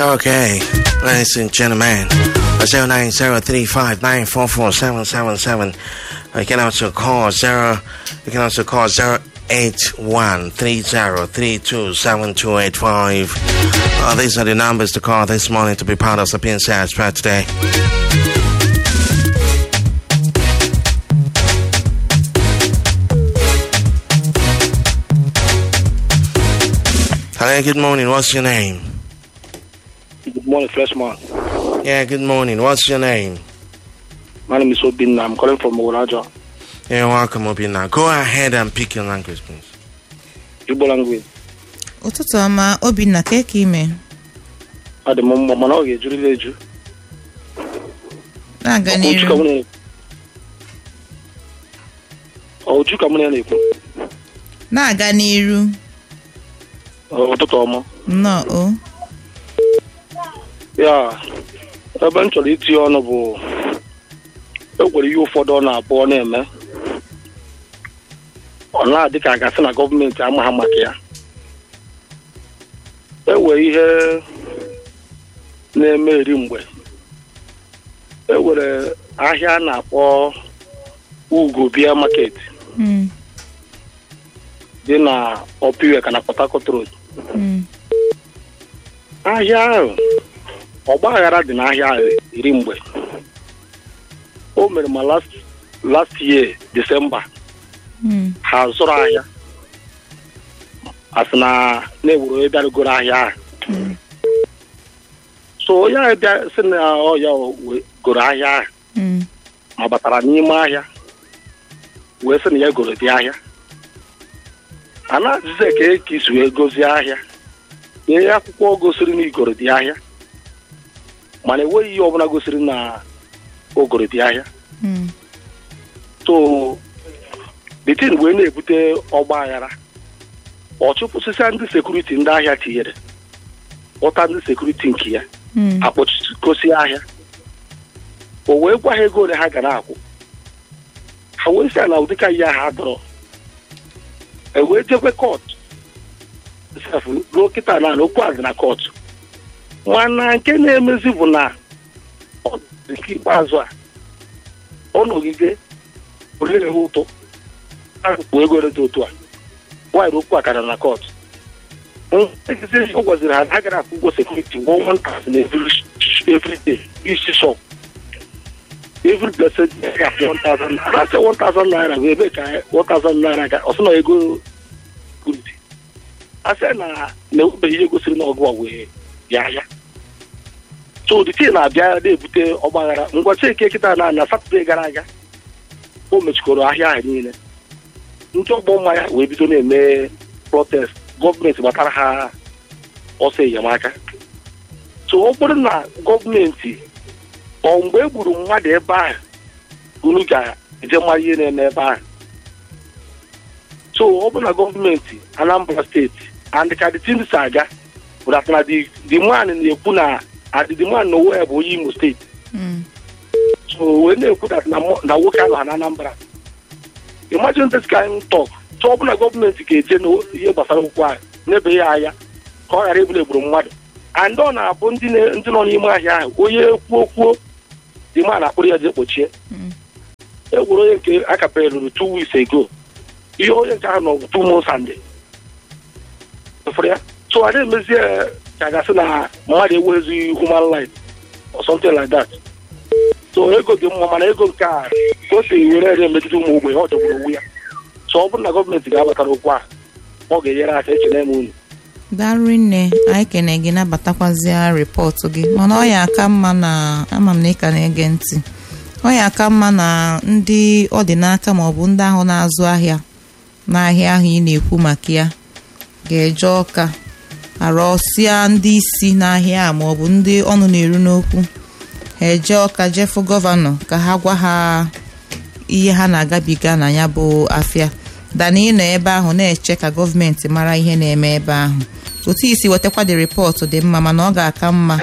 Okay, ladies and gentlemen, 090359447777. You can also call 0, you can also call 08130327285. Uh, these are the numbers to call this morning to be part of the PNC Spread today. Hello, good morning. What's your name? Good morning, freshman. Yeah, good morning. What's your name? My name is Obin. I'm calling from Uraja. You're welcome, Obina. Go ahead and pick your language, please. Igbo language. ụtụtụ ọma obinna ka ka ime Adị m mma mana ọ ga-ejurịla eju. na-aga Uju ka mụ n'iru na- Ọ Uju ka mụ na ya na-ekwu. na-aga n'iru Ọ, Ụtụtụ ọma. nnọọ o Ya ebe m chọrọ itinye ọnụ bụ e nwere ihe ụfọdụ ọ na-abụ ọ na-eme. Ọ na-adị ka a gasị na gọọmenti ama ha maka ya. E nwere ihe na-eme eri mgbe. E nwere ahịa a na-akpọ Ugo Bia Market Mm, dị na Opiweka na Port Harcourt Road. mm, ahịa ahụ ọgba aghara dị n'ahịa ahụ iri mgbe o mere ma last last year December mm, ha zụrụ ahịa asị na na-ewuru onye bịarugoro ahịa ahụ mm, so onye ahụ bịa sị na ọ ya we- goro ahịa ahụ mm, ma batara n'ime ahịa wee sị na ya goro dị ahịa a na-ajụzi eke ka isi wee gozie ahịa nye ya akwụkwọ gosiri na igoro dị ahịa mana enweghị ihe ọbụla gosiri na ogoro dị ahịa mm, so bitin wee na-ebute ọgba aghara ọ chụpụsịsịa ndị sekuriti ndị ahịa tinyere kpọta ndị sekuriti nke ya mm, akpọchikosi ahịa o wee gwa ha ego ole ha ga na-akwụ ha wee sị ya na ụdịka ihe ahụ adọrọ e wee jekwe kọtụ sef ruo kịta na na okwu a dị na kọtụ mana nke na-emezi bụ na ọ dị nke ikpeazụ a ọ nọgide orire ha ụtụ akụkụ ego dị otu a nwaanyị okwu a kara na kọtụ ọ gwaziri ha na ha gara akwụ ụgwọ sekuriti gwọ one thousand every every day isi shop every blessed day ga one thousand naira asị one thousand naira bụ ebe ka one thousand naira ga ọsị na ego sekuriti asị na na-enwebeghị ihe gosiri na ọgụ a wee bịa ya so the thing na-abịa na-ebute ọgbaghara ngwachi eke kịta na na satọde gara aga o mechikọrọ ahịa ahụ niile ndị ọgbọ mmanya wee bido na-eme protest gọọmenti gbatara ha ọsọ enyemaka so ọ bụrụ na gọọmenti ọ mgbe e gburu mmadụ ebe ahụ unu ga-eje mara ihe na-eme ebe ahụ so ọ bụrụ na gọọmenti Anambra steeti and ka the things aga bụ that na the the man na-ekwu na and the man na owe bụ onye Imo steeti mm, so wee na-ekwu that na mo- na nwoke ahụ ha na Anambra imagine this kind talk so ọ bụ na gọọmenti ga-eje n'ihe gbasara okwu ahụ n'ebe ya anya ka ọ ghara ebule egburu mmadụ and ọ na-abụ ndị na- ndị nọ n'ime ahịa ahụ onye kwuo kwuo dị ma na-akpụrụ ya je kpochie mm, e gwere onye nke akapere ruru two weeks ago ihe onye nke ahụ nọ two months and fụrụ ya so a na-emezi ya ka a gasị na mmadụ enweghịzi human life or something like that so ego dị mma mana ego nke a ka o si were ere megide ụmụ ogbenye ọ jọgburu onwe ya so ọ bụrụ na gọọmenti ga-abatara okwu a ọ ga-enyere aka ekele m unu daalụ nne anyị kene gị nabatakwazịa rịpọtụ gị mana ọ ya aka mma na ama m na ị ka na-ege ntị ọ ya aka mma na ndị ọ dị n'aka maọbụ ndị ahụ na-azụ ahịa n'ahịa ahụ ị na-ekwu maka ya ga-eje ọka arọsịa ndị isi n'ahịa a maọbụ ndị ọnụ na-eru n'okwu ha eje ọka jefu gọvanọ ka ha gwa ha ihe ha na-agabiga na ya bụ afịa dana ịnọ ebe ahụ na-eche ka gọọmenti mara ihe na-eme ebe ahụ otu isi wetakwa dị rịpọtụ dị mma mana ọ ga-aka mma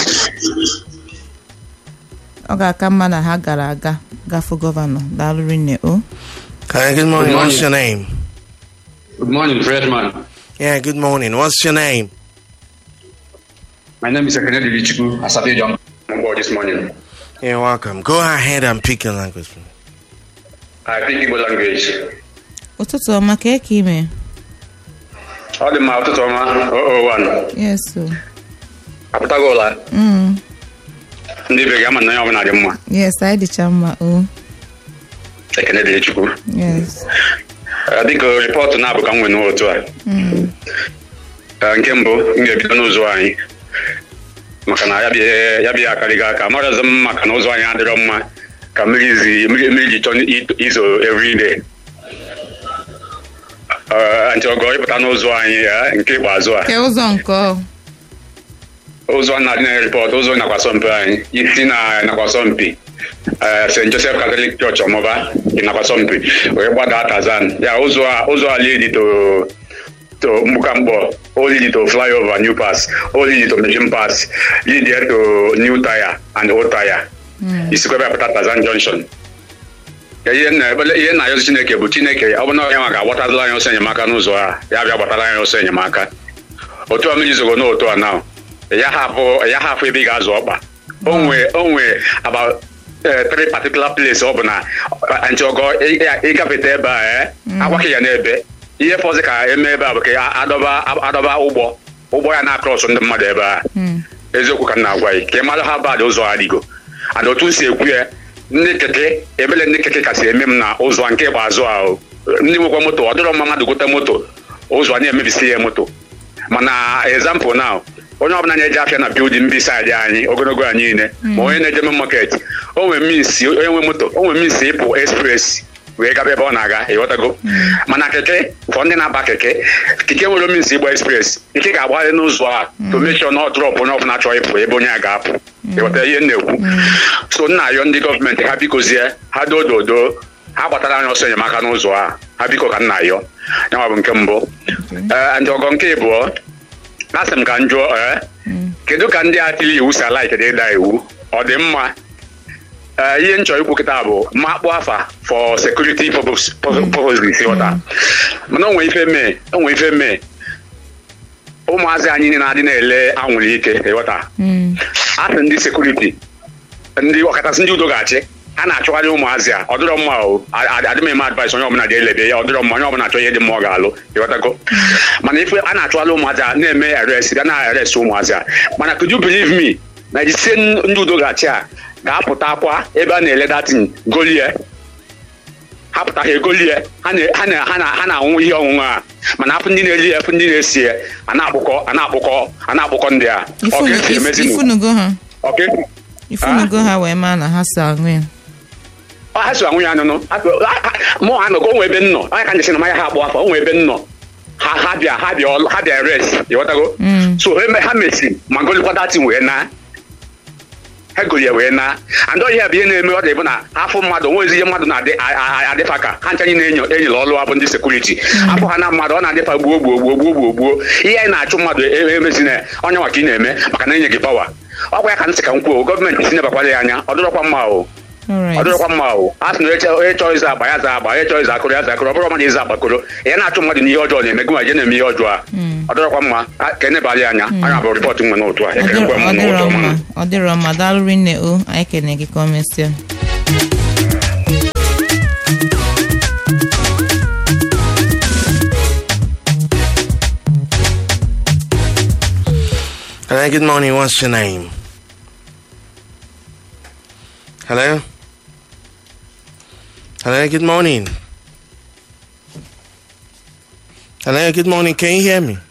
ọ ga-aka mma na ha gara aga gafe gọvanọ daalụ rinne o Hi, good morning. Good morning. What's your name? Good morning, freshman. Yeah, good morning. What's your name? My name is Kennedy Lichiku, Asabi John. On board this morning. You're welcome. Go ahead and pick your language. please. I speak Igbo language. ụtụtụ ọma ka eke ime Ọ dị mma ụtụtụ ọma 001. yes o Apụtago ụla. Mm, Ndị be ga-ama na onye ọbụla dị mma. yes anyị dịcha mma o Ekene dị Chukwu. yes Eh, Biko rịpọtụ na-abụ ka m nwee n'otu a. Mm, Eh, Nke mbụ, m ga-ebido n'ụzọ anyị. Maka na ya bịa ya bịa akarịghị aka. Amarazị m maka na ụzọ anyị adịrọ mma ka mmiri zi- mmiri mmiri ji chọọ i- izo every day. Eh, Ntị ọgọ ịpụta n'ụzọ anyị eh, nke ikpeazụ a. ke ụzọ nke ọ ụzọ na-adị na rịpọt ụzọ nakwa asọmpi anyị isi na nakwa asọmpi eh, st joseph catholic church ọmụba nakwa asọmpi wee gbada tazan ya ụzọ a ụzọ a lidi to to mgbụkamgbọ o lidi to flyover new pass o lidi to mission pass lidi to new tire and old tire isikwa ebe apụta tazan junction Ya ihe nna ihe nna ayọzi chineke bụ chineke ọ bụ na onye maka agbatazila anyị ọsọ enyemaka n'ụzọ a ya bịa gbatara anyị ọsọ enyemaka otu a mmiri zogo n'otu a now ya hapụ ya hapụ ebe ị ga-azụ ọkpa onwe onwe about eh, three particular place ọ bụ na ntịọgọ ịgafete ebe a eh, agwaghị ya n'ebe ihe fọzi ka eme ebe a bụ ka ya adọba adọba ụgbọ ụgbọ ya na-akrọsụ ndị mmadụ ebe a Mm, eziokwu ka m na-agwa gị ka ị mara ha bad ụzọ adịgo and otu m si ekwu ya ndị keke ebele ndị keke kasị eme m na ụzọ a nke ikpeazụ ahụ ndị nwekwa moto ọ dịrọ mma mmadụ gote moto ụzọ a na-emebisi ya moto mana example now onye ọbụla na-eje afịa na bildin bisaidị anyị ogologo anyị niile ma onye na-eje main market o nwere means onye nwe moto o nwere means ịpụ express wee gaba ebe ọ na-aga ịghọtago mana keke fọ ndị na-aba keke keke nwere means ịgba express ike ga-agbagharị n'ụzọ a to make sure na ọ drọpụ onye ọbụla chọrọ ịpụ ebe onye a ga-apụ ịghọta ihe m na-ekwu so nna ayọ ndị gọọmenti ha bikozie ha dododo ha gbatara anyị ọsọ enyemaka n'ụzọ a ha biko ka nna ayọ yanwa bụ nke mbụ ee ndị ọgọ nke ịbụọ asị m ka m jụọ ee kedu ka ndị a tiri iwu si ala ikede ịda iwu ọ dị mma ee ihe m chọrọ ikwu kịta bụ makpụ afa for security purpose- purposes ịghọta mana o nwee ife mee o nwee ife mee ụmụazị anyị na-adị na-ele anwụrụ ike ịghọta mm, asị ndị sekuriti ndị ọkachasị ndị udo ga-achị a na-achọgharị ụmụazị a ọ dịrọ mma o adị m eme advice onye ọbụla ga-elebe ya ọ dịrọ mma onye ọbụla achọ ihe dị mma ọ ga-alụ ịghọtago mana ife a na-achọgharị ụmụazị a na-eme arrest bịa na-arrest ụmụazị a mana could you believe me na ise ndị udo ga-achị a ga-apụta akwa ebe a na-ele datin golie ha pụta ha egolie ha na- ha na- ha na- ha na-anwụ ihe ọṅụṅụ a mana afụ ndị na-eri ya afụ ndị na-esi ya a na-akpụkọ a na-akpụkọ a na-akpụkọ ndị a ọ ka esi Ifunu- emezi ifunugo ha ọ ka esi ifunugo ha wee maa na ha si aṅụ ya ọ ha so anwụ ya anụnụ mụ anọgo onwe ebe nnọ onye ka njesi na manya ha akpụ afọ onwe ebe nnọ ha ha bịa ha bịa ọlụ- ha bịa res ịghọtago Mm. so eme- ha mesi ma golikwa datin wee na ha goli ya wee na and ọ ihe bụ ihe na-eme ọ dị bụ na afọ mmadụ onwezi ihe mmadụ na-adị a- a- adịfa ka ha nchanye na-enyo enyere ọlụ abụ ndị sekuriti afọ ha na mmadụ ọ na-adịfa gbuo gbuo gbuo gbuo gbuo gbuo ihe anyị na-achụ mmadụ e- emezina ya onye maka ị na-eme maka na enye gị pawa ọ gwa ya ka nsị ka m kwuo gọọmenti si nebakwala ya anya ọ dịrọkwa mma o ọ alright dịrọkwa mma o a sị na onye chọ- onye chọrọ ịza agba ya za agba onye chọrọ ịza akụrụ ya za akụrụ ọ bụrụ mmadụ ịza agbakoro ya na-achụ mmadụ n'ihe ọjọọ na-eme gị ma je na-eme ihe ọjọọ a ọ dịrọkwa mma a- ka enebali anya anya bụ rịpọtụ nwe n'otu a Ọ ekele dịrọ nkwe m ọ dịrọ n'ụtụ mma ọma ọ dịrọ mma daalụ rinne o anyị kene gị ka o mesịa Hello, good morning. What's your name? Hello? Hello, good morning. Hello, good morning. Can you hear me?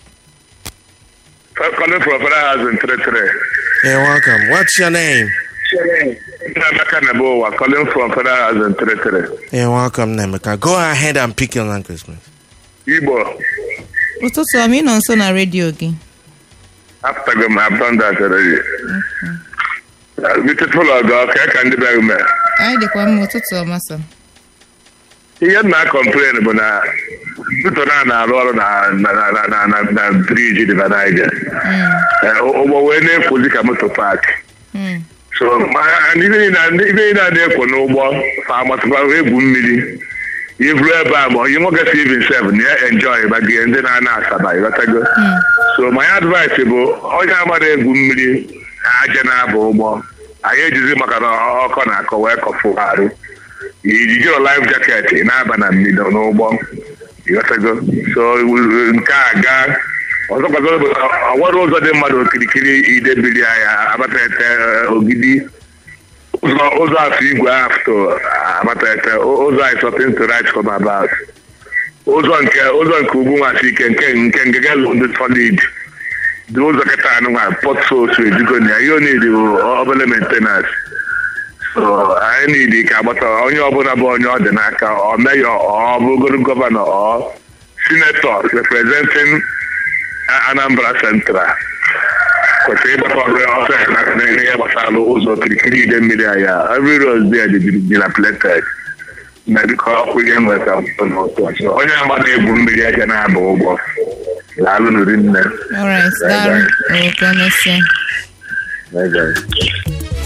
Calling from Federal House in Three Three. You're welcome. What's your name? Emeka Nebowa, calling from Federal House in Three Three. You're welcome, Nemeka. Go ahead and pick your language, please. Igbo, ụtụtụ ọma ị nọ nso na redio gị after them, I've done that already. Uh, Beautiful ọgọ, ka ka ndị be ume. anyị dịkwa mma ụtụtụ ọma sa Ihe m na-complain bụ na ntụtụ na na-arụ ọrụ na na na na na na na briji dị na Naija. Eh, Ụgbọ wee na-ekwuzi ka moto paaki. Mm, so ma ndị niile na- ndị niile a na-ekwo n'ụgbọ fa agbasịkwa egwu mmiri ivuru ebe a ma onye nwoke si even sef na ya enjoy ba gị ndị na-ana asaba ịghọtago so my advice bụ onye amara egwu mmiri aja na-aba ụgbọ anyị ejizi maka na ọkọ na-akọ wee kọfụ arụ ijijiro life jacket ị na-aba na mmiri n'ụgbọ ịghọtago so nke a gaa ọzọkwazọ bụ ọ nwere ụzọ dị mmadụ okirikiri idebiri anya abatete ogidi ụzọ ụzọ afọ igwe afto abatete ụzọ anyị something to write home about ụzọ nke ụzọ nke ugwu nwasị ike nke nke ngege ndị solid dị ụzọ kịta anụnwa pọt sos ejugo na ya ihe ọ niile bụ obere maintenance so anyị niile ka agbata onye ọbụla bụ onye ọ dị n'aka ọ meyọ ọ bụgoro gọvanọ ọ sinetọ representing Anambra Central kwesịrị ịgbata ọrụ ọsọ ya na n'ihe gbasara ụzọ kirikiri ide mmiri anya every road there dị dilapidated na dịka ọkụ ihe nweta onye agba na-egwu mmiri aka na-aba ụgbọ laalụ nri nne alright daalụ o ka emesịa Bye, guys.